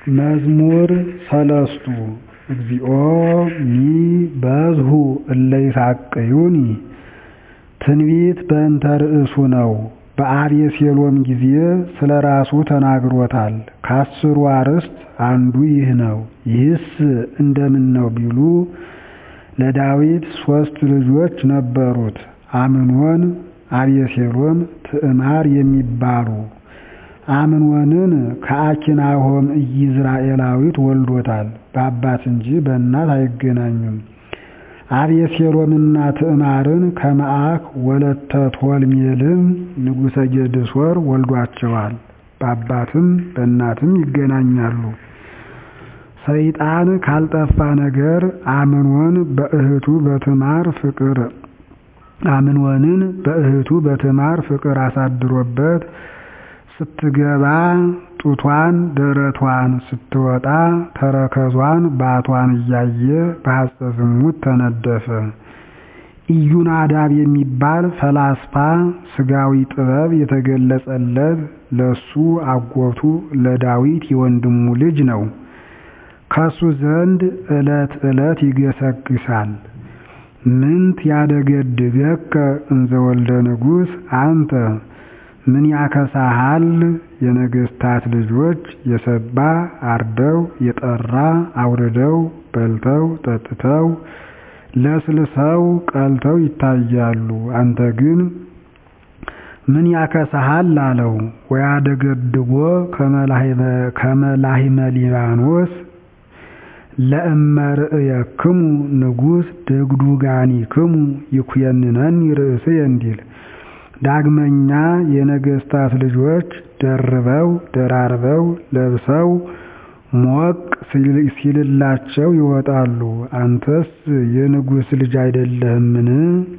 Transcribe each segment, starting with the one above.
መዝሙር ሰለስቱ እግዚኦ ሚበዝሑ እለ ይሣቅዩኒ ትንቢት በእንተ ርእሱ ነው። በአቤሴሎም ጊዜ ስለ ራሱ ተናግሮታል። ከአስሩ አርዕስት አንዱ ይህ ነው። ይህስ እንደምን ነው ቢሉ ለዳዊት ሦስት ልጆች ነበሩት፣ አምኖን፣ አቤሴሎም፣ ትዕማር የሚባሉ አምኖንን ከአኪናሆም ኢይዝራኤላዊት ወልዶታል። በአባት እንጂ በእናት አይገናኙም። አቤሴሎምና ትዕማርን ከመዓክ ወለተ ቶልሜልም ንጉሠ ጌድሶር ወልዷቸዋል። በአባትም በእናትም ይገናኛሉ። ሰይጣን ካልጠፋ ነገር አምኖን በእህቱ በትዕማር ፍቅር አምኖንን በእህቱ በትዕማር ፍቅር አሳድሮበት ስትገባ ጡቷን ደረቷን ስትወጣ ተረከዟን ባቷን እያየ በሐጸ ዝሙት ተነደፈ። ኢዩናዳብ የሚባል ፈላስፋ ሥጋዊ ጥበብ የተገለጸለት ለሱ አጎቱ ለዳዊት የወንድሙ ልጅ ነው። ከሱ ዘንድ ዕለት ዕለት ይገሰግሳል። ምንት ያደገድገከ እንዘ ወልደ ንጉሥ አንተ ምን ያከሳሃል? የነገሥታት ልጆች የሰባ አርደው የጠራ አውርደው በልተው ጠጥተው ለስልሰው ቀልተው ይታያሉ። አንተ ግን ምን ያከሳሃል አለው። ወያደገድጎ ከመላሂመ ሊባኖስ ለእመ ርእየክሙ ንጉሥ ድግዱጋኒክሙ ይኩየንነኒ ርእስየ እንዲል ዳግመኛ የነገሥታት ልጆች ደርበው ደራርበው ለብሰው ሞቅ ሲልላቸው ይወጣሉ። አንተስ የንጉሥ ልጅ አይደለህምን?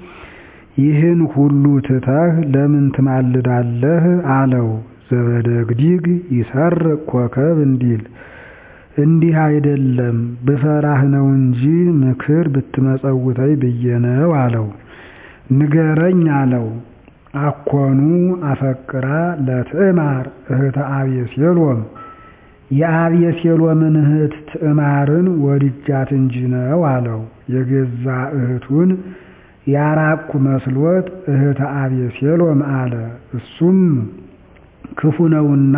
ይህን ሁሉ ትተህ ለምን ትማልዳለህ? አለው። ዘበደግዲግ ይሰርቅ ኮከብ እንዲል እንዲህ አይደለም ብፈራህ ነው እንጂ ምክር ብትመጸውተኝ ብዬ ነው አለው። ንገረኝ አለው። አኮኑ አፈቅራ ለትዕማር እህተ አቤሴሎም የአቤሴሎምን እህት ትዕማርን ወድጃት እንጂ ነው አለው። የገዛ እህቱን ያራቅኩ መስሎት እህተ አቤሴሎም አለ። እሱም ክፉ ነውና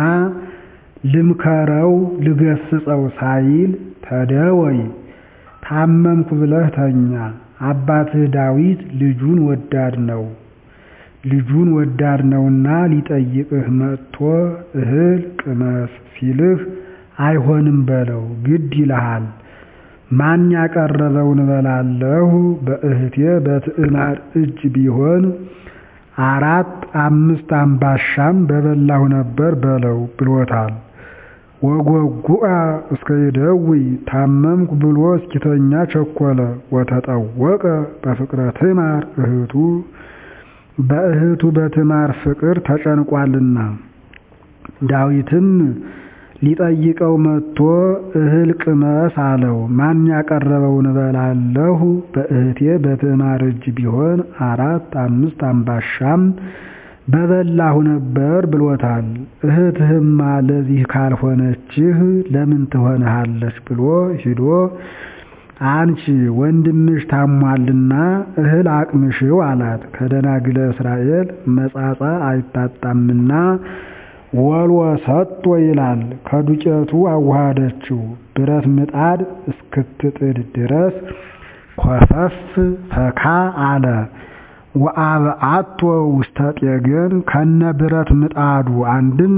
ልምከረው ልገስጸው ሳይል ተደወይ ታመምኩ ብለህ ተኛ። አባትህ ዳዊት ልጁን ወዳድ ነው ልጁን ወዳድ ነውና ሊጠይቅህ መጥቶ እህል ቅመስ ሲልህ አይሆንም በለው፣ ግድ ይልሃል። ማን ያቀረበውን እበላለሁ በእህቴ በትዕማር እጅ ቢሆን አራት አምስት አምባሻም በበላሁ ነበር በለው ብሎታል። ወጎጉአ እስከ ይደውይ ታመምኩ ብሎ እስኪተኛ ቸኮለ። ወተጠወቀ በፍቅረ ትዕማር እህቱ በእህቱ በትዕማር ፍቅር ተጨንቋልና። ዳዊትም ሊጠይቀው መጥቶ እህል ቅመስ አለው። ማን ያቀረበውን እበላለሁ በእህቴ በትዕማር እጅ ቢሆን አራት አምስት አምባሻም በበላሁ ነበር ብሎታል። እህትህማ ለዚህ ካልሆነችህ ለምን ትሆንሃለች ብሎ ሂዶ አንቺ ወንድምሽ ታሟልና እህል አቅምሽው አላት። ከደናግለ እስራኤል መጻጻ አይታጣምና ወልወ ሰጦ ይላል። ከዱቄቱ አዋሃደችው። ብረት ምጣድ እስክትጥድ ድረስ ኮፈፍ ፈካ አለ። ወአብአቶ ውስተ ጤገን ከነ ብረት ምጣዱ አንድም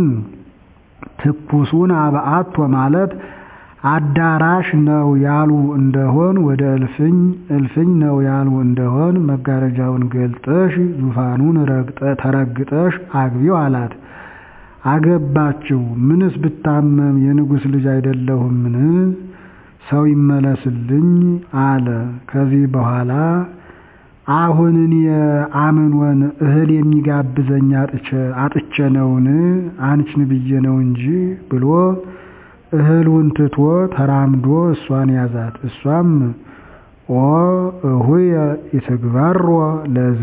ትኩሱን አብአቶ ማለት አዳራሽ ነው ያሉ እንደሆን ወደ እልፍኝ እልፍኝ ነው ያሉ እንደሆን መጋረጃውን ገልጠሽ ዙፋኑን ተረግጠሽ አግቢው አላት። አገባችው። ምንስ ብታመም የንጉሥ ልጅ አይደለሁምን? ሰው ይመለስልኝ አለ። ከዚህ በኋላ አሁን እኔ አምኖን እህል የሚጋብዘኝ አጥቼ ነውን? አንቺን ብዬ ነው እንጂ ብሎ እህሉን ትቶ ተራምዶ እሷን ያዛት። እሷም ኦ እሁየ ኢትግበሮ ለዝ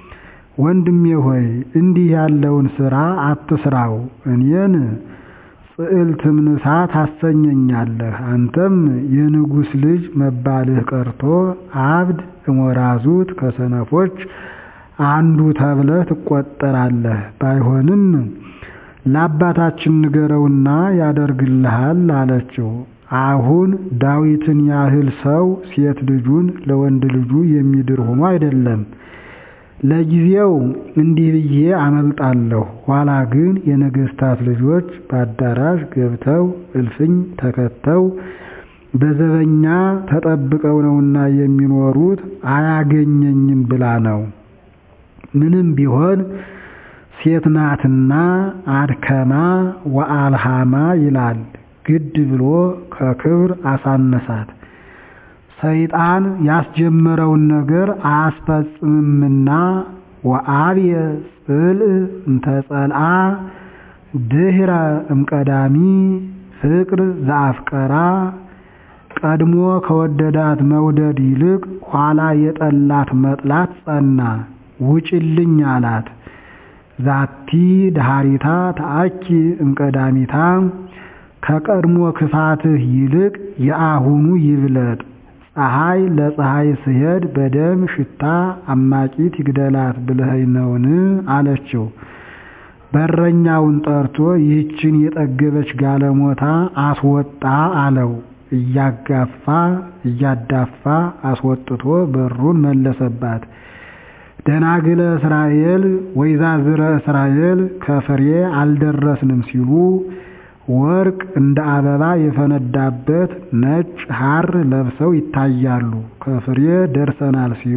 ወንድሜ ሆይ እንዲህ ያለውን ሥራ አትስራው፣ እኔን ጽዕልትም ንሳ ታሰኘኛለህ። አንተም የንጉሥ ልጅ መባልህ ቀርቶ አብድ እሞራዙት ከሰነፎች አንዱ ተብለህ ትቆጠራለህ። ባይሆንም ለአባታችን ንገረውና ያደርግልሃል አለችው። አሁን ዳዊትን ያህል ሰው ሴት ልጁን ለወንድ ልጁ የሚድር ሆኖ አይደለም። ለጊዜው እንዲህ ብዬ አመልጣለሁ፣ ኋላ ግን የነገሥታት ልጆች በአዳራሽ ገብተው እልፍኝ ተከተው በዘበኛ ተጠብቀው ነውና የሚኖሩት አያገኘኝም ብላ ነው። ምንም ቢሆን ሴት ናትና አድከማ ወአልሃማ ይላል። ግድ ብሎ ከክብር አሳነሳት። ሰይጣን ያስጀመረውን ነገር አያስፈጽምምና ወአብየ ጽልእ እንተጸልአ ድህረ እምቀዳሚ ፍቅር ዘአፍቀራ ቀድሞ ከወደዳት መውደድ ይልቅ ኋላ የጠላት መጥላት ጸና። ውጭልኝ አላት። ዛቲ ዳሃሪታ ተአኪ እምቀዳሚታ ከቀድሞ ክፋትህ ይልቅ የአሁኑ ይብለጥ። ፀሐይ ለፀሐይ ስሄድ በደም ሽታ አማቂት ይግደላት ብለኸኝ ነውን? አለችው። በረኛውን ጠርቶ ይህችን የጠገበች ጋለሞታ አስወጣ አለው። እያጋፋ እያዳፋ አስወጥቶ በሩን መለሰባት። ደናግለ እስራኤል ወይዛዝረ እስራኤል ከፍሬ አልደረስንም ሲሉ ወርቅ እንደ አበባ የፈነዳበት ነጭ ሐር ለብሰው ይታያሉ። ከፍሬ ደርሰናል ሲሉ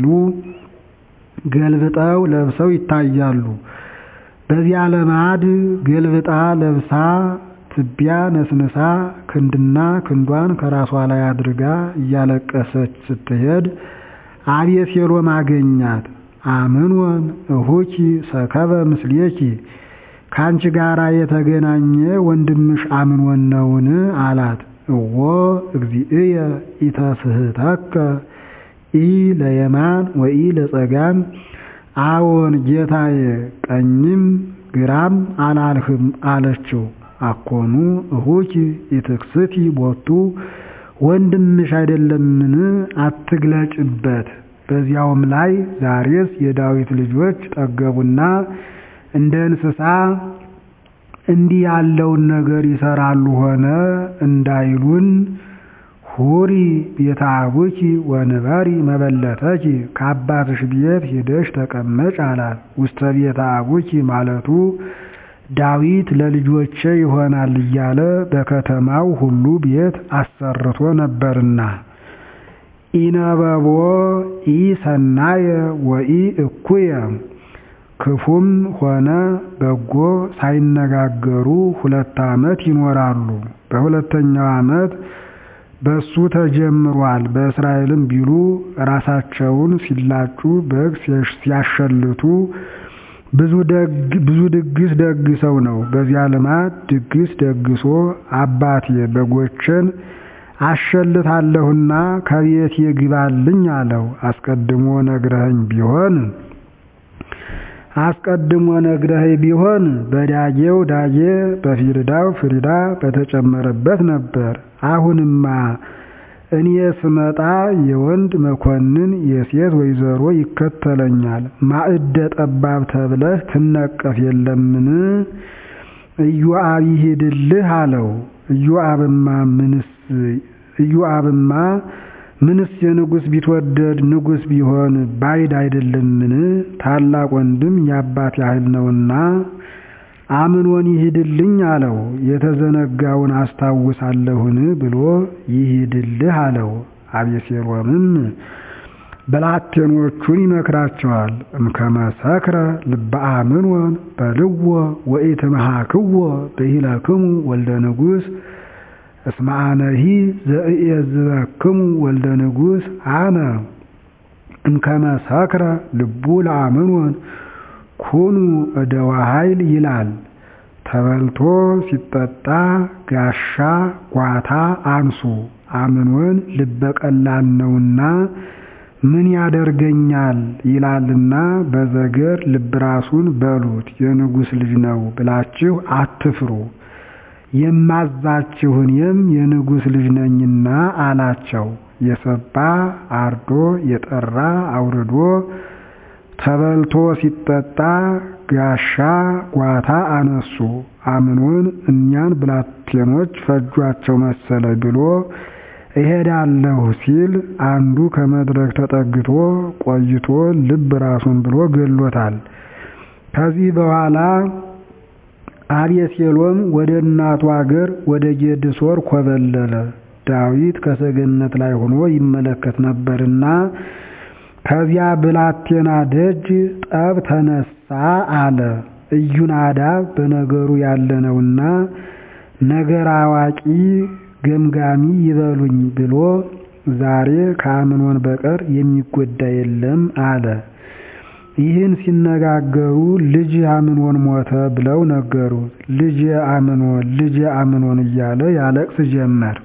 ገልብጠው ለብሰው ይታያሉ። በዚያ ለማድ ገልብጣ ለብሳ ትቢያ ነስንሳ ክንድና ክንዷን ከራሷ ላይ አድርጋ እያለቀሰች ስትሄድ አቤሴሎም አገኛት። አምኖን እሁኪ ሰከበ ምስሌኪ ከአንቺ ጋር የተገናኘ ወንድምሽ አምኖን ነውን? አላት። እዎ እግዚእየ ኢተስህተከ ኢ ለየማን ወኢ ለጸጋም፣ አዎን ጌታዬ፣ ቀኝም ግራም አላልህም አለችው። አኮኑ እሁኪ ኢትክስቲ ቦቱ ወንድምሽ አይደለምን? አትግለጭበት። በዚያውም ላይ ዛሬስ የዳዊት ልጆች ጠገቡና እንደ እንስሳ እንዲህ ያለውን ነገር ይሰራሉ ሆነ እንዳይሉን ሁሪ ቤተ አቡኪ ወንበሪ መበለተኪ ከአባትሽ ቤት ሂደሽ ተቀመጭ አላት። ውስተ ቤተ አቡኪ ማለቱ ዳዊት ለልጆቼ ይሆናል እያለ በከተማው ሁሉ ቤት አሰርቶ ነበርና ኢነበቦ ኢ ሰናየ ወኢ እኩየ ክፉም ሆነ በጎ ሳይነጋገሩ ሁለት ዓመት ይኖራሉ። በሁለተኛው ዓመት በሱ ተጀምሯል። በእስራኤልም ቢሉ ራሳቸውን ሲላጩ በግ ሲያሸልቱ ብዙ ድግስ ደግሰው ነው። በዚያ ልማድ ድግስ ደግሶ አባቴ በጎችን አሸልታለሁና ከቤት ይግባልኝ አለው። አስቀድሞ ነግረኸኝ ቢሆን አስቀድሞ ነግረኸኝ ቢሆን በዳጌው ዳጌ በፊርዳው ፍሪዳ በተጨመረበት ነበር። አሁንማ እኔ ስመጣ የወንድ መኮንን የሴት ወይዘሮ ይከተለኛል። ማዕደ ጠባብ ተብለህ ትነቀፍ የለምን? ኢዮአብ ይሂድልህ አለው። ኢዮአብማ ምንስ ኢዮአብማ ምንስ የንጉሥ ቢትወደድ ንጉሥ ቢሆን ባይድ አይደለምን? ታላቅ ወንድም የአባት ያህል ነውና አምኖን ይሂድልኝ አለው። የተዘነጋውን አስታውሳለሁን ብሎ ይሂድልህ አለው። አቤሴሎምም ብላቴኖቹን ይመክራቸዋል። እምከመ ሰክረ ልበ አምኖን በልዎ ወኢትምሃክዎ ብሂለክሙ ወልደ ንጉሥ እስመ አነሂ ዘእየዝበክሙ ወልደ ንጉሥ አነ እምከመ ሰክረ ልቡ ለአምኖን ኩኑ እደዋ ኃይል ይላል። ተበልቶ ሲጠጣ ጋሻ ጓታ አንሱ። አምኖን ልበ ቀላል ነውና ምን ያደርገኛል ይላልና በዘገር ልብ ራሱን በሉት የንጉሥ ልጅ ነው ብላችሁ አትፍሩ። የማዛችሁ እኔም የንጉሥ ልጅ ነኝና አላቸው። የሰባ አርዶ የጠራ አውርዶ ተበልቶ ሲጠጣ ጋሻ ጓታ አነሱ። አምኖን እኛን ብላቴኖች ፈጇቸው መሰለ ብሎ እሄዳለሁ ሲል አንዱ ከመድረክ ተጠግቶ ቆይቶ ልብ ራሱን ብሎ ገሎታል። ከዚህ በኋላ አቤሴሎም ወደ እናቱ አገር ወደ ጌድሶር ኮበለለ። ዳዊት ከሰገነት ላይ ሆኖ ይመለከት ነበርና ከዚያ ብላቴና ደጅ ጠብ ተነሳ አለ። ኢዩናዳብ በነገሩ ያለነውና ነገር አዋቂ ገምጋሚ ይበሉኝ ብሎ ዛሬ ከአምኖን በቀር የሚጎዳ የለም አለ። ይህን ሲነጋገሩ ልጅ አምኖን ሞተ ብለው ነገሩት። ልጅ አምኖን ልጅ አምኖን እያለ ያለቅስ ጀመር።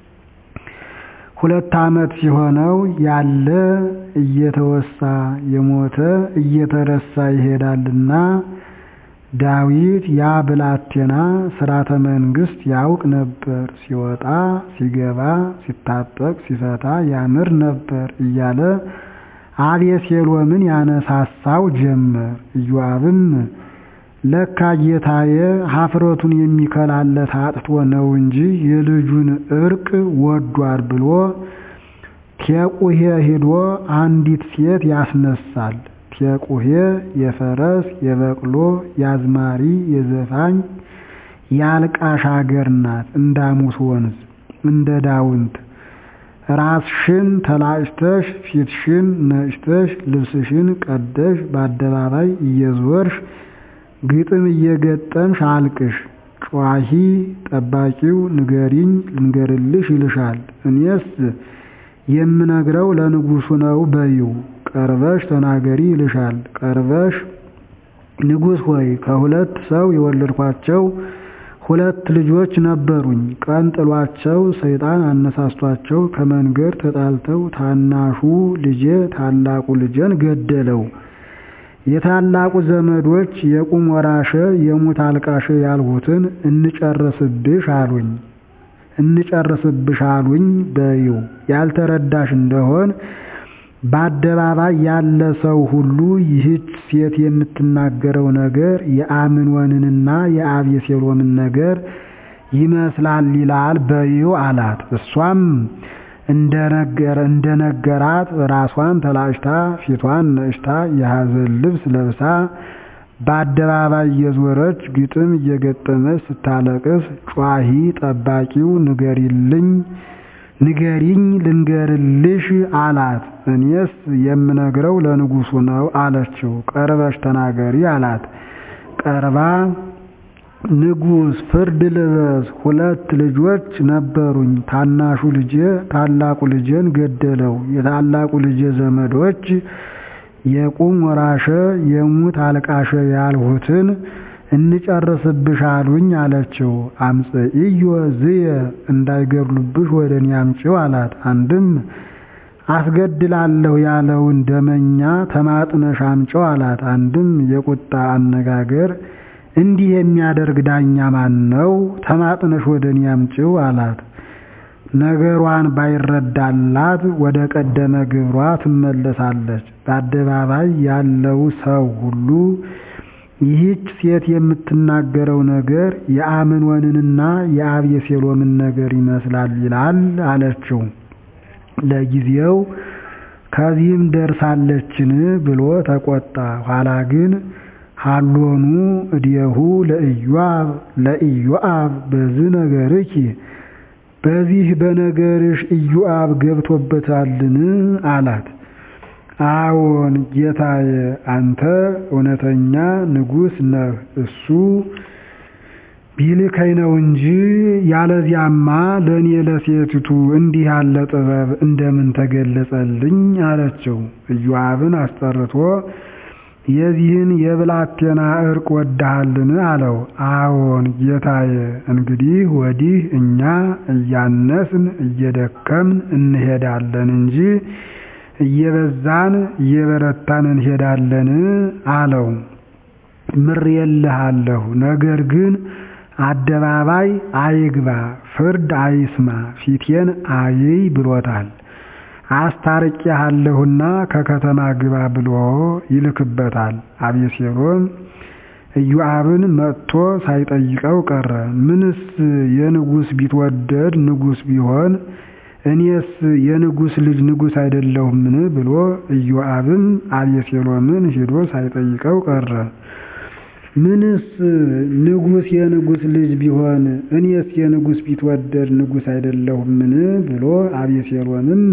ሁለት ዓመት ሲሆነው ያለ እየተወሳ የሞተ እየተረሳ ይሄዳልና ዳዊት ያ ብላቴና ሥርዓተ መንግሥት ያውቅ ነበር፣ ሲወጣ ሲገባ ሲታጠቅ ሲፈታ ያምር ነበር እያለ አቤሴሎምን ያነሳሳው ጀመር። ኢዮአብም ለካ ጌታዬ ኀፍረቱን የሚከላለት አጥቶ ነው እንጂ የልጁን ዕርቅ ወዷል ብሎ ቴቁሄ ሂዶ አንዲት ሴት ያስነሳል። ቴቁሄ የፈረስ የበቅሎ የአዝማሪ የዘፋኝ የአልቃሽ አገር ናት። እንዳሙስ ወንዝ እንደ ዳውንት ራስሽን ተላጭተሽ ፊትሽን ነጭተሽ ልብስሽን ቀደሽ በአደባባይ እየዞርሽ ግጥም እየገጠምሽ አልቅሽ። ጯሂ ጠባቂው ንገሪኝ ልንገርልሽ ይልሻል። እኔስ የምነግረው ለንጉሡ ነው በይው። ቀርበሽ ተናገሪ ይልሻል። ቀርበሽ ንጉሥ ሆይ ከሁለት ሰው የወለድኳቸው ሁለት ልጆች ነበሩኝ። ቀን ጥሏቸው ሰይጣን አነሳስቷቸው ከመንገድ ተጣልተው ታናሹ ልጄ ታላቁ ልጄን ገደለው። የታላቁ ዘመዶች የቁም ወራሸ የሙት አልቃሸ ያልሁትን እንጨርስብሽ አሉኝ እንጨርስብሽ አሉኝ በይው። ያልተረዳሽ እንደሆን በአደባባይ ያለ ሰው ሁሉ ይህች ሴት የምትናገረው ነገር የአምኖንንና የአቤሴሎምን ነገር ይመስላል ይላል በይው አላት። እሷም እንደነገራት ራሷን ተላጭታ ፊቷን ነጭታ የሐዘን ልብስ ለብሳ በአደባባይ እየዞረች ግጥም እየገጠመች ስታለቅስ ጯሂ ጠባቂው ንገሪልኝ ንገሪኝ ልንገርልሽ አላት። እኔስ የምነግረው ለንጉሡ ነው አለችው። ቀርበሽ ተናገሪ አላት። ቀርባ ንጉሥ ፍርድ ልበስ፣ ሁለት ልጆች ነበሩኝ። ታናሹ ልጄ ታላቁ ልጄን ገደለው። የታላቁ ልጄ ዘመዶች የቁም ወራሸ የሙት አልቃሸ ያልሁትን እንጨርስብሽ አሉኝ አለችው። አምጽእዮ ዝየ እንዳይገድሉብሽ ወደ እኔ አምጪው አላት። አንድም አስገድላለሁ ያለውን ደመኛ ተማጥነሽ አምጪው አላት። አንድም የቁጣ አነጋገር እንዲህ የሚያደርግ ዳኛ ማን ነው? ተማጥነሽ ወደ እኔ አምጪው አላት። ነገሯን ባይረዳላት ወደ ቀደመ ግብሯ ትመለሳለች። በአደባባይ ያለው ሰው ሁሉ ይህች ሴት የምትናገረው ነገር የአምኖንንና የአቤሴሎምን ነገር ይመስላል ይላል አለችው። ለጊዜው ከዚህም ደርሳለችን ብሎ ተቆጣ። ኋላ ግን ሀሎኑ እዲሁ ለኢዮአብ ለኢዮአብ በዝ ነገርኪ በዚህ በነገርሽ ኢዮአብ ገብቶበታልን አላት። አዎን ጌታዬ፣ አንተ እውነተኛ ንጉሥ ነህ። እሱ ቢልከኝ ነው እንጂ ያለዚያማ ለእኔ ለሴቲቱ እንዲህ ያለ ጥበብ እንደምን ተገለጸልኝ አለችው። ኢዮአብን አስጠርቶ የዚህን የብላቴና ዕርቅ ወድሃልን አለው። አዎን ጌታዬ፣ እንግዲህ ወዲህ እኛ እያነስን እየደከምን እንሄዳለን እንጂ እየበዛን እየበረታን እንሄዳለን አለው። ምሬልሃለሁ፣ ነገር ግን አደባባይ አይግባ፣ ፍርድ አይስማ፣ ፊቴን አይይ ብሎታል። አስታርቄሃለሁና ከከተማ ግባ ብሎ ይልክበታል። አቤሴሎም ኢዮአብን መጥቶ ሳይጠይቀው ቀረ። ምንስ የንጉሥ ቢትወደድ ንጉሥ ቢሆን እኔስ የንጉሥ ልጅ ንጉሥ አይደለሁምን ብሎ ኢዮአብም አቤሴሎምን ሄዶ ሳይጠይቀው ቀረ። ምንስ ንጉሥ የንጉሥ ልጅ ቢሆን እኔስ የንጉሥ ቢትወደድ ንጉሥ አይደለሁምን ብሎ አቤሴሎምም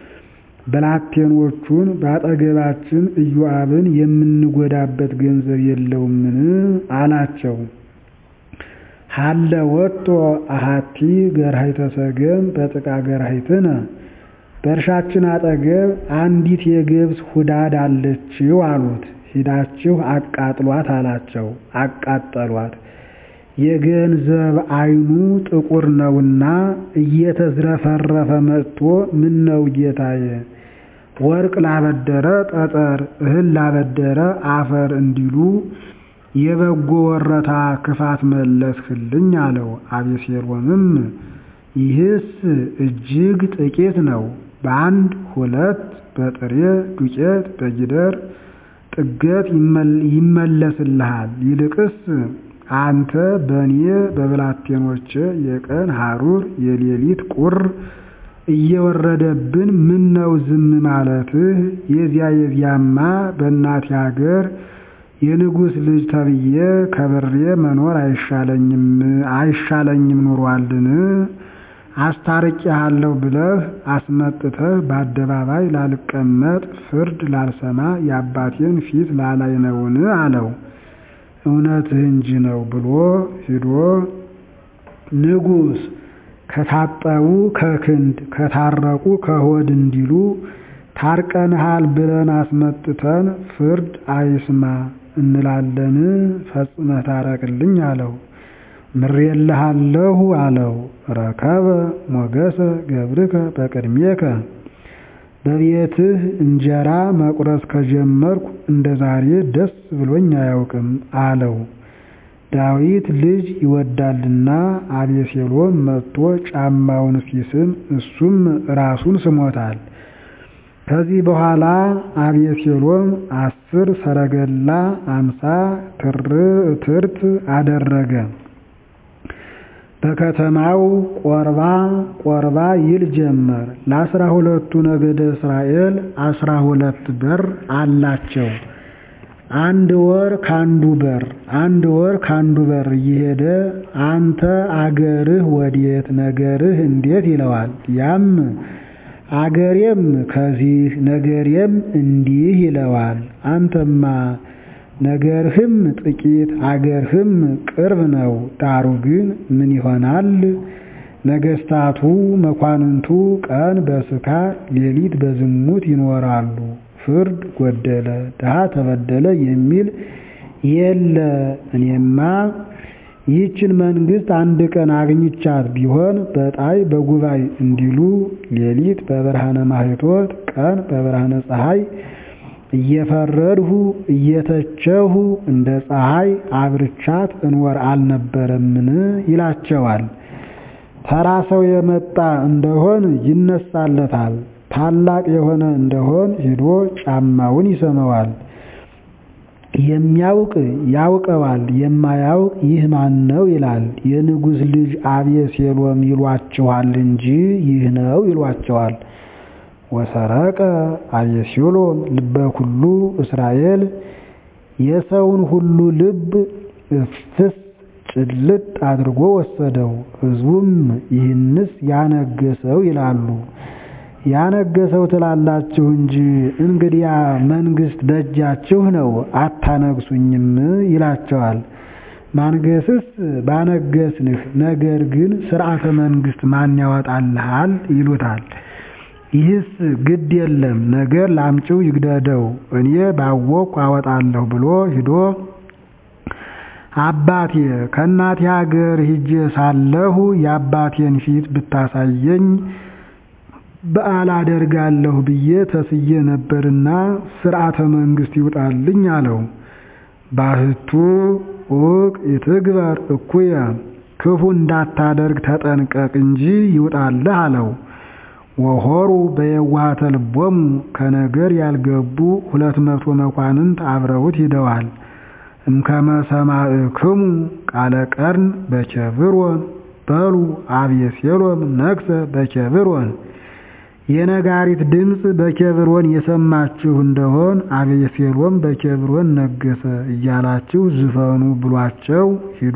ብላቴኖቹን በአጠገባችን ኢዮአብን የምንጎዳበት ገንዘብ የለውምን አላቸው። ሀለ ወጦ አሃቲ ገርሃይተ ሰገም በጥቃ ገርሃይትነ በእርሻችን አጠገብ አንዲት የገብስ ሁዳድ አለችው አሉት። ሂዳችሁ አቃጥሏት አላቸው። አቃጠሏት። የገንዘብ ዓይኑ ጥቁር ነውና እየተዝረፈረፈ መጥቶ ምን ነው ጌታዬ፣ ወርቅ ላበደረ ጠጠር፣ እህል ላበደረ አፈር እንዲሉ የበጎ ወረታ ክፋት መለስህልኝ አለው። አቤሴሎምም ይህስ እጅግ ጥቂት ነው፣ በአንድ ሁለት በጥሬ ዱቄት በጊደር ጥገት ይመለስልሃል። ይልቅስ አንተ በእኔ በብላቴኖቼ የቀን ሐሩር የሌሊት ቁር እየወረደብን ምን ነው ዝም ማለትህ? የዚያ የዚያማ በእናቴ ሀገር የንጉሥ ልጅ ተብዬ ከብሬ መኖር አይሻለኝም አይሻለኝም ኑሯልን? አስታርቄሃለሁ ብለህ አስመጥተህ በአደባባይ ላልቀመጥ ፍርድ ላልሰማ የአባቴን ፊት ላላይ ነውን? አለው። እውነትህ እንጂ ነው ብሎ ሂዶ ንጉሥ ከታጠቡ ከክንድ ከታረቁ ከሆድ እንዲሉ ታርቀንሃል ብለን አስመጥተን ፍርድ አይስማ እንላለን? ፈጽመህ ታረቅልኝ አለው። ምሬልሃለሁ አለው። ረከበ ሞገሰ ገብርከ በቅድሜከ በቤትህ እንጀራ መቁረስ ከጀመርኩ እንደ ዛሬ ደስ ብሎኝ አያውቅም አለው። ዳዊት ልጅ ይወዳልና አቤሴሎም መጥቶ ጫማውን ሲስም እሱም ራሱን ስሞታል። ከዚህ በኋላ አቤሴሎም አስር ሰረገላ አምሳ ትርት አደረገ። በከተማው ቆርባ ቆርባ ይል ጀመር። ለአስራ ሁለቱ ነገደ እስራኤል አስራ ሁለት በር አላቸው። አንድ ወር ካንዱ በር አንድ ወር ካንዱ በር እየሄደ አንተ አገርህ ወዴት ነገርህ እንዴት ይለዋል። ያም አገሬም ከዚህ ነገሬም እንዲህ ይለዋል። አንተማ ነገርህም ጥቂት አገርህም ቅርብ ነው። ዳሩ ግን ምን ይሆናል? ነገስታቱ መኳንንቱ ቀን በስካር ሌሊት በዝሙት ይኖራሉ። ፍርድ ጎደለ፣ ድሃ ተበደለ የሚል የለ። እኔማ ይህችን መንግስት አንድ ቀን አግኝቻት ቢሆን በጣይ በጉባኤ እንዲሉ ሌሊት በብርሃነ ማህቶት ቀን በብርሃነ ፀሐይ እየፈረድሁ እየተቸሁ እንደ ፀሐይ አብርቻት እንወር አልነበረምን? ይላቸዋል። ተራ ሰው የመጣ እንደሆን ይነሳለታል። ታላቅ የሆነ እንደሆን ሄዶ ጫማውን ይሰመዋል። የሚያውቅ ያውቀዋል፣ የማያውቅ ይህ ማን ነው ይላል። የንጉሥ ልጅ አቤሴሎም ይሏችኋል እንጂ ይህ ነው ይሏቸዋል። ወሰረቀ አቤሴሎም ልበ ኩሉ እስራኤል የሰውን ሁሉ ልብ እፍስ ጭልጥ አድርጎ ወሰደው። ሕዝቡም ይህንስ ያነገሰው ይላሉ። ያነገሰው ትላላችሁ እንጂ እንግዲያ መንግስት በእጃችሁ ነው አታነግሱኝም ይላቸዋል። ማንገስስ ባነገስንህ፣ ነገር ግን ስርዓተ መንግስት ማን ያወጣልሃል ይሉታል። ይህስ ግድ የለም ነገር ላምጪው ይግደደው እኔ ባወቅኩ አወጣለሁ ብሎ ሂዶ አባቴ ከእናቴ ሀገር ሂጄ ሳለሁ የአባቴን ፊት ብታሳየኝ በዓል አደርጋለሁ ብዬ ተስዬ ነበርና ስርዓተ መንግስት ይውጣልኝ አለው። ባህቱ ኡቅ ይትግበር እኩየ ክፉ እንዳታደርግ ተጠንቀቅ እንጂ ይውጣልህ አለው። ወሆሩ በየዋሃተ ልቦሙ ከነገር ያልገቡ ሁለት መቶ መኳንንት አብረውት ሂደዋል። እምከመ ሰማዕክሙ ቃለ ቀርን በኬብሮን በሉ አቤሴሎም ነግሠ በኬብሮን የነጋሪት ድምፅ በኬብሮን የሰማችሁ እንደሆን አቤሴሎም በኬብሮን ነገሰ እያላችሁ ዝፈኑ ብሏቸው ሂዶ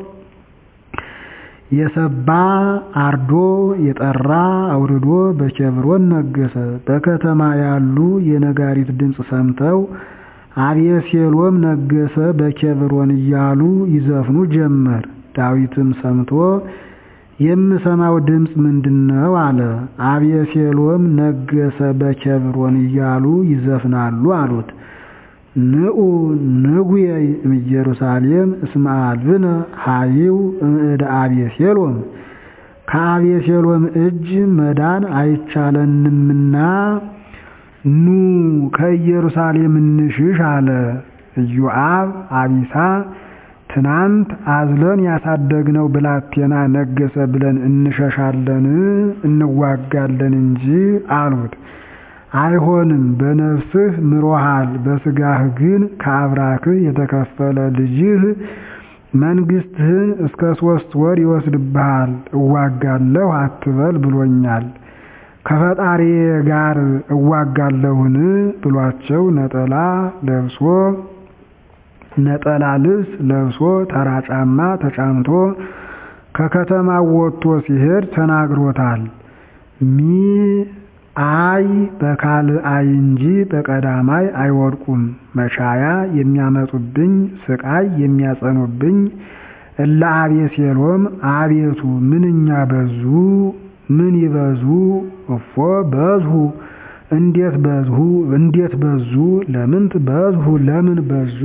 የሰባ አርዶ የጠራ አውርዶ በኬብሮን ነገሰ። በከተማ ያሉ የነጋሪት ድምፅ ሰምተው አቤሴሎም ነገሰ በኬብሮን እያሉ ይዘፍኑ ጀመር። ዳዊትም ሰምቶ የምሰማው ድምፅ ምንድነው? አለ። አቤሴሎም ነገሰ በኬብሮን እያሉ ይዘፍናሉ አሉት። ንዑ ንጉየይ እምኢየሩሳሌም እስመ አልብነ ኃይው እምእደ አቤሴሎም ከአቤሴሎም እጅ መዳን አይቻለንምና ኑ ከኢየሩሳሌም እንሽሽ አለ። ኢዮአብ አቢሳ ትናንት አዝለን ያሳደግነው ብላቴና ነገሰ ብለን እንሸሻለን እንዋጋለን እንጂ አሉት። አይሆንም፣ በነፍስህ ምሮሃል፣ በስጋህ ግን ከአብራክህ የተከፈለ ልጅህ መንግስትህን እስከ ሶስት ወር ይወስድብሃል። እዋጋለሁ አትበል ብሎኛል። ከፈጣሪዬ ጋር እዋጋለሁን ብሏቸው ነጠላ ለብሶ ነጠላ ልብስ ለብሶ ተራ ጫማ ተጫምቶ ከከተማው ወጥቶ ሲሄድ ተናግሮታል። ሚ አይ በካል አይ እንጂ በቀዳማይ አይወድቁም። መቻያ የሚያመጡብኝ ስቃይ የሚያጸኑብኝ እለ አቤሴሎም አቤቱ ምንኛ በዙ ምን ይበዙ እፎ በዝሁ እንዴት በዝሁ እንዴት በዙ ለምንት በዝሁ ለምን በዙ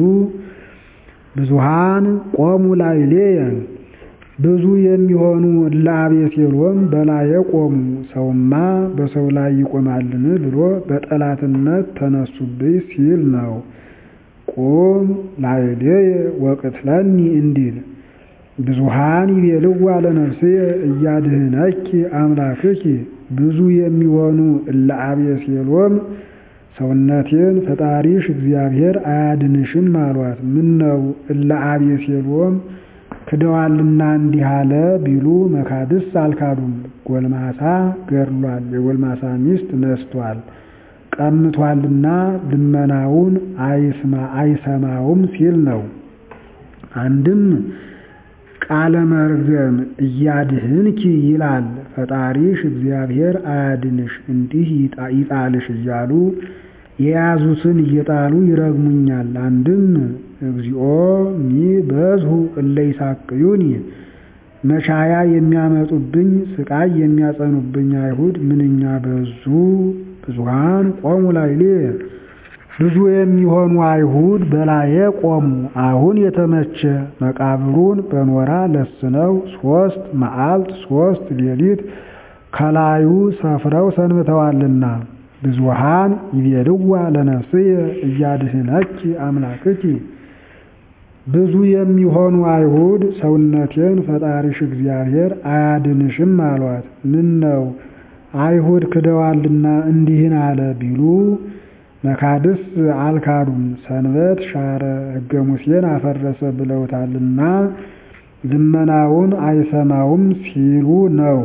ብዙሃን ቆሙ ላዕሌየ ብዙ የሚሆኑ እለ አቤሴሎም በላዬ ቆሙ። ሰውማ በሰው ላይ ይቆማልን ብሎ በጠላትነት ተነሱብኝ ሲል ነው። ቁም ላዕሌየ ወቅትለኒ እንዲል ብዙሃን ይቤልዋ ለነፍስየ እያድህነኪ አምላክኪ ብዙ የሚሆኑ እለ አቤሴሎም ሰውነቴን ፈጣሪሽ እግዚአብሔር አያድንሽም አሏት። ምን ነው እለ አቤሴሎም ክደዋልና እንዲህ አለ ቢሉ መካድስ አልካዱም። ጎልማሳ ገድሏል፣ የጎልማሳ ሚስት ነስቷል፣ ቀምቷልና ልመናውን አይሰማውም ሲል ነው። አንድም ቃለ መርገም እያድህንኪ ይላል። ፈጣሪሽ እግዚአብሔር አያድንሽ እንዲህ ይጣልሽ እያሉ የያዙትን እየጣሉ ይረግሙኛል። አንድም እግዚኦ ሚ በዝሁ እለ ይሳቅዩኒ መቻያ የሚያመጡብኝ ስቃይ የሚያጸኑብኝ አይሁድ ምንኛ በዙ። ብዙሃን ቆሙ ላዕሌየ ብዙ የሚሆኑ አይሁድ በላዬ ቆሙ። አሁን የተመቸ መቃብሩን በኖራ ለስነው ሶስት መዓልት ሶስት ሌሊት ከላዩ ሰፍረው ሰንብተዋልና ብዙሃን ይቤልዋ ለነፍስየ እያድህነኪ አምላክኪ ብዙ የሚሆኑ አይሁድ ሰውነቴን ፈጣሪሽ እግዚአብሔር አያድንሽም አሏት። ምን ነው አይሁድ ክደዋልና እንዲህን አለ ቢሉ መካድስ አልካዱም። ሰንበት ሻረ፣ ሕገ ሙሴን አፈረሰ ብለውታልና ልመናውን አይሰማውም ሲሉ ነው።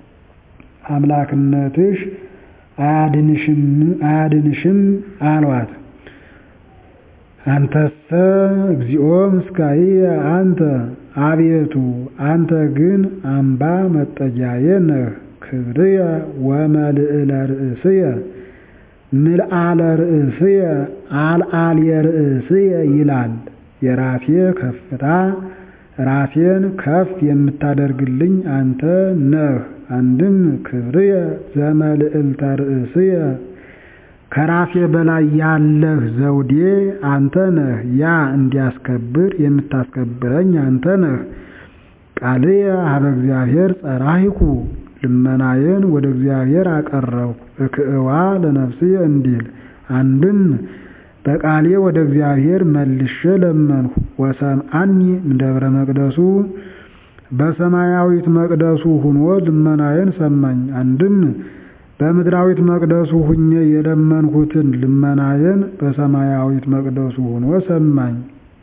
አምላክነትሽ አያድንሽም አሏት። አንተሰ እግዚኦ ምስካየ አንተ አቤቱ አንተ ግን አምባ መጠጊያዬ ነህ። ክብርየ ወመልዕለ ርእስየ ምልአለ ርእስየ አልዓልየ ርእስየ ይላል። የራሴ ከፍታ ራሴን ከፍ የምታደርግልኝ አንተ ነህ። አንድም ክብርየ ዘመልዕልተ ርእስየ ከራሴ በላይ ያለህ ዘውዴ አንተ ነህ። ያ እንዲያስከብር የምታስከብረኝ አንተ ነህ። ቃልየ ሀበ እግዚአብሔር ጸራሂኩ ልመናዬን ወደ እግዚአብሔር አቀረብኩ። እክእዋ ለነፍስየ እንዲል አንድም በቃሌ ወደ እግዚአብሔር መልሼ ለመንሁ። ወሰምዓኒ እምደብረ መቅደሱ በሰማያዊት መቅደሱ ሁኖ ልመናዬን ሰማኝ። አንድም በምድራዊት መቅደሱ ሁኜ የለመንሁትን ልመናዬን በሰማያዊት መቅደሱ ሁኖ ሰማኝ።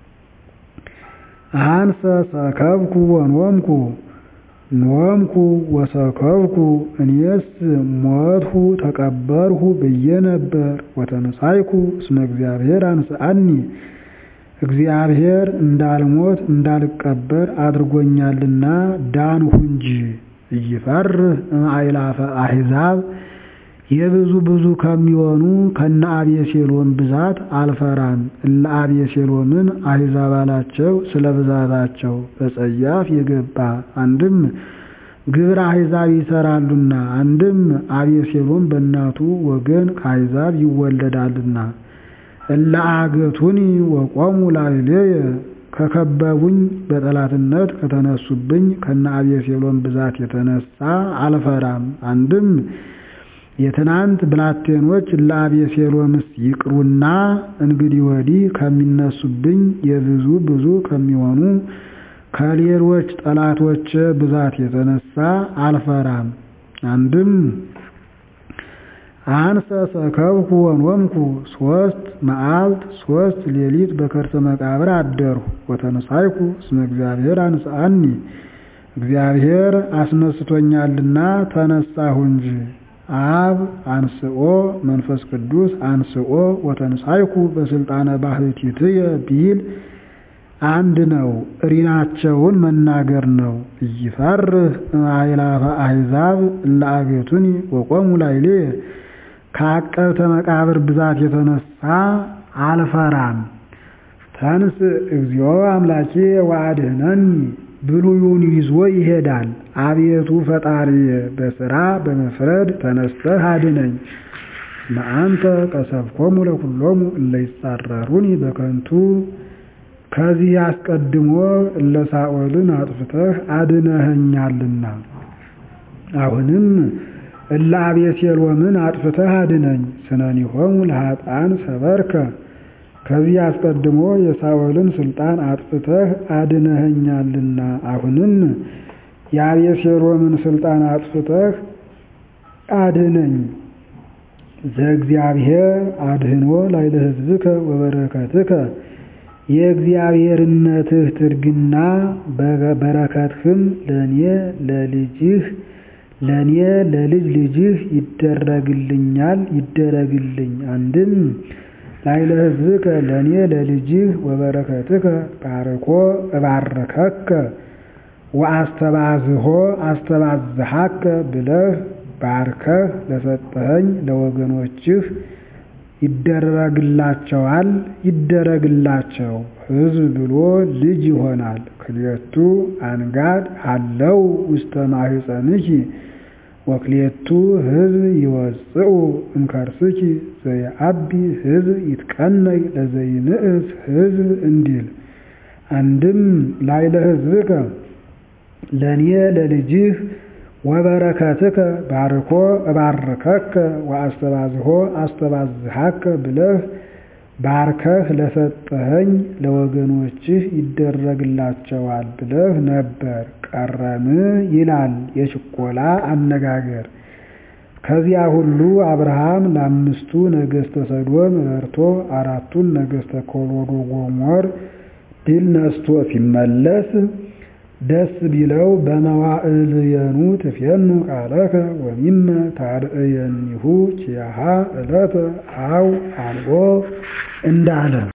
አንሰ ሰከብኩ ወኖምኩ ኖምኩ ወሰከብኩ እኔስ ሞትሁ ተቀበርሁ ብዬ ነበር። ወተንሳይኩ እስመ እግዚአብሔር አንስአኒ እግዚአብሔር እንዳልሞት እንዳልቀበር አድርጎኛልና ዳንሁ እንጂ። ኢይፈርህ እምአእላፈ አሕዛብ የብዙ ብዙ ከሚሆኑ ከነ አቤሴሎም ብዛት አልፈራም። እለ አቤሴሎምን አሕዛብ አላቸው ስለ ብዛታቸው በጸያፍ የገባ አንድም ግብረ አሕዛብ ይሰራሉና፣ አንድም አቤሴሎም በእናቱ ወገን ከአሕዛብ ይወለዳልና። እለ አገቱኒ ወቆሙ ላዕሌየ ከከበቡኝ በጠላትነት ከተነሱብኝ ከነ አቤሴሎም ብዛት የተነሳ አልፈራም። አንድም የትናንት ብላቴኖች ለአቤሴሎምስ ይቅሩና እንግዲህ ወዲህ ከሚነሱብኝ የብዙ ብዙ ከሚሆኑ ከሌሎች ጠላቶች ብዛት የተነሳ አልፈራም። አንድም አንሰ ሰከብኩ ወኖምኩ ሶስት መዓልት ሶስት ሌሊት በከርሰ መቃብር አደርሁ። ወተንሳይኩ እስመ እግዚአብሔር አንስአኒ እግዚአብሔር አስነስቶኛልና ተነሳሁ እንጂ። አብ አንስኦ መንፈስ ቅዱስ አንስኦ ወተንሳይኩ በስልጣነ ባህቲትየ ቢል አንድ ነው። ሪናቸውን መናገር ነው። ኢይፈርህ እምአእላፈ አሕዛብ እለ አገቱኒ ወቆሙ ላዕሌየ ከዐቀብተ መቃብር ብዛት የተነሳ አልፈራም። ተንስ እግዚኦ አምላኬ ወአድኅነኒ ብሉዩን ይዞ ይሄዳል። አቤቱ ፈጣሪየ በሥራ በመፍረድ ተነስተህ አድነኝ። ለአንተ ቀሰፍኮሙ ለኵሎሙ እለ ይጻረሩኒ በከንቱ ከዚህ አስቀድሞ እለ ሳኦልን አጥፍተህ አድነኸኛልና አሁንም እለ አቤሴሎምን አጥፍተህ አድነኝ። ስነኒሆሙ ለኃጥአን ሰበርከ ከዚህ አስቀድሞ የሳኦልን ስልጣን አጥፍተህ አድነኸኛልና አሁንም የአቤሴሎምን ስልጣን አጥፍተህ አድነኝ። ዘእግዚአብሔር አድህኖ ላዕለ ሕዝብከ ወበረከትከ የእግዚአብሔርነትህ ትርግና በረከትህም ለእኔ ለልጅህ ለእኔ ለልጅ ልጅህ ይደረግልኛል ይደረግልኝ። አንድም ላዕለ ሕዝብከ ለእኔ ለልጅህ ወበረከትከ ባርኮ እባርከከ ወአስተባዝሖ አስተባዝሐከ ብለህ ባርከህ ለሰጠኸኝ ለወገኖችህ ይደረግላቸዋል ይደረግላቸው። ሕዝብ ብሎ ልጅ ይሆናል። ክልኤቱ አንጋድ ሀለው ውስተ ማኅፀንኪ ወክልኤቱ ሕዝብ ይወፅኡ እምከርስኪ ዘየአቢ ሕዝብ ይትቀነይ ለዘይንእስ ሕዝብ እንዲል አንድም ላዕለ ሕዝብከ ለእኔ ለልጅህ ወበረከትከ ባርኮ እባርከከ ወአስተባዝሖ አስተባዝሐከ ብለህ ባርከህ ለሰጠኸኝ ለወገኖችህ ይደረግላቸዋል ብለህ ነበር። ቀረም ይላል የችኮላ አነጋገር። ከዚያ ሁሉ አብርሃም ለአምስቱ ነገሥተ ሰዶም ረድቶ አራቱን ነገሥተ ኮሎዶ ጎሞር ድል ነስቶ ሲመለስ ደስ ቢለው በመዋዕልየኑ ትፌኑ ቃለከ ወሚመ ታርእየኒሁ ኪያሃ ዕለተ አው አልቦ እንዳለ